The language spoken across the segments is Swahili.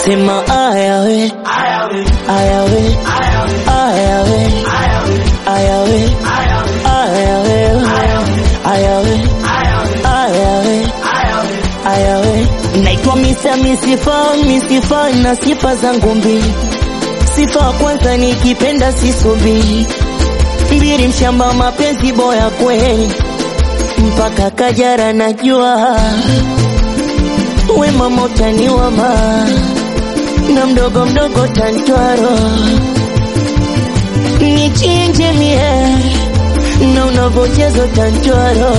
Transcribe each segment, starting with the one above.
sema aya we aya we aya we aya we aya we aya we aya we naitwa misa misifa misifa na sifa zangu mbili sifa ya kwanza nikipenda sisubi mbili mshamba mapenzi boya kweli mpaka kajara najua we mama utaniwama na mdogo mdogo tantwaro nichinje mie na unavocheza tantwaro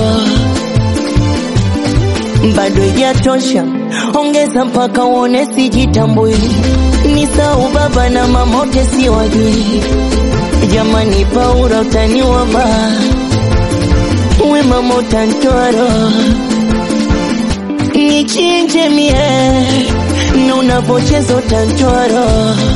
bado ijatosha ongeza mpaka uone sijitambui ni sau baba na mamote siwajui jamani paura utaniwama we mama utantwaro nichinje mie na unavocheza utantwaro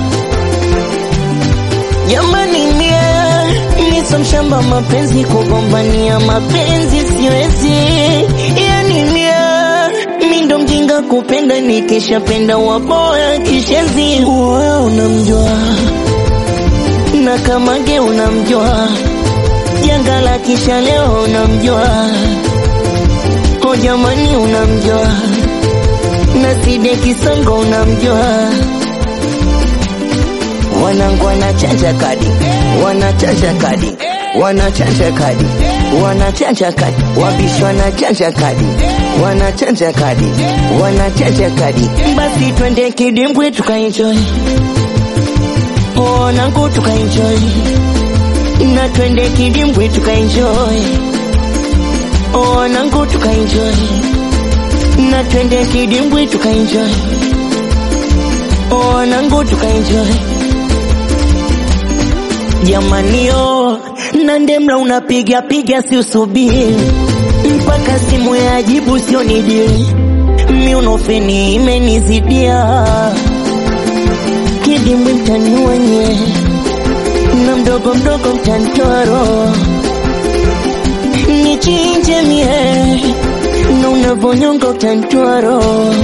jamani mie niso mshamba mapenzi kugombania mapenzi siwezi yani mie mi ndo mjinga kupenda nikishapenda waboya kishezi uwe unamjua na kamage unamjua janga la kisha leo unamjua o jamani unamjua na side kisongo unamjua wanangu wanachanja kadi wanachanja kadi wanachanja kadi wanachanja kadi wabishi wanachanja kadi wanachanja kadi wanachanja kadi basi twende kidimbwi tukaenjoy wanangu tukaenjoy na twende kidimbwi tukaenjoy wanangu tukaenjoy na twende kidimbwi tukaenjoy wanangu tukaenjoy jamanio na ndemla unapiga piga si usubiri mpaka simu ya jibu sio nidili miunofeni imenizidia kidimbwi mtaniwenye na mdogo mdogo mtantoro nichinje mie na unavonyonga utantwaro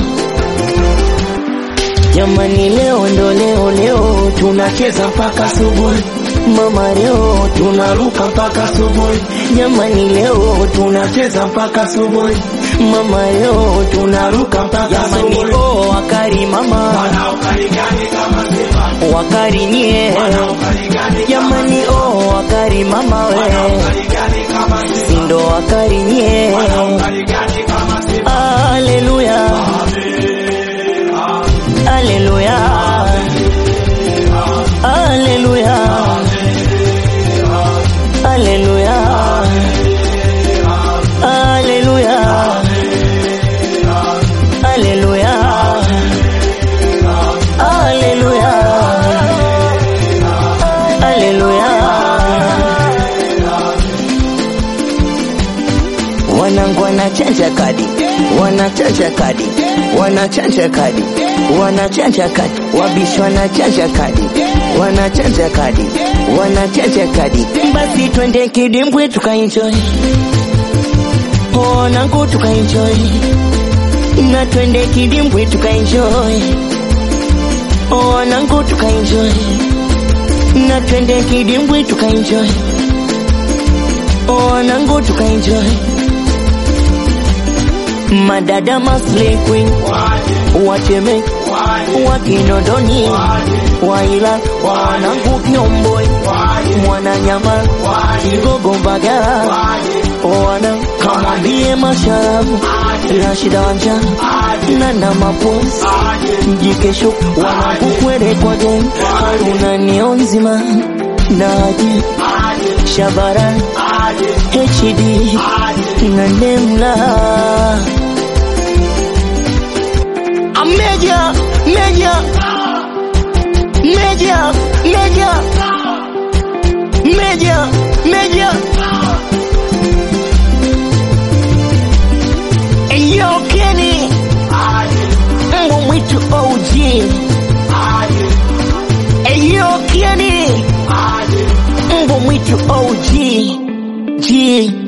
jamani leo ndo leo leo tunacheza mpaka asubuhi mama leo tunaruka mpaka asubuhi jamani leo tunacheza mpaka asubuhi mama leo tunaruka mpaka asubuhi oh wakari mama wakari nye jamani oh wakari mama we sindo wakari nye Haleluya Haleluya Haleluya Haleluya Haleluya Haleluya Haleluya Haleluya Wanangu wanachanja kadi wanachanja kadi wanachanja kadi wanachanja kadi wabishi wanachanja kadi wanachanja kadi wanachanja kadi basi twende kidimbwi tukaenjoy wanangu tukaenjoy na twende kidimbwi tukaenjoy wanangu tukaenjoy na twende kidimbwi tukaenjoy wanangu tukaenjoy madada masle queen wateme wakinondoni waila wanangu kiomboi mwananyama kigogo mbagala wana kamwambie masharabu rashida wanja nana maposi mjikesho wanangu kwere kwa gen haruna nio nzima naji shabara hd na nemla Meja, meja, meja, meja, meja, meja. Eyo Kenny, mbwa mwitu OG. Eyo Kenny, mbwa mwitu OG. G.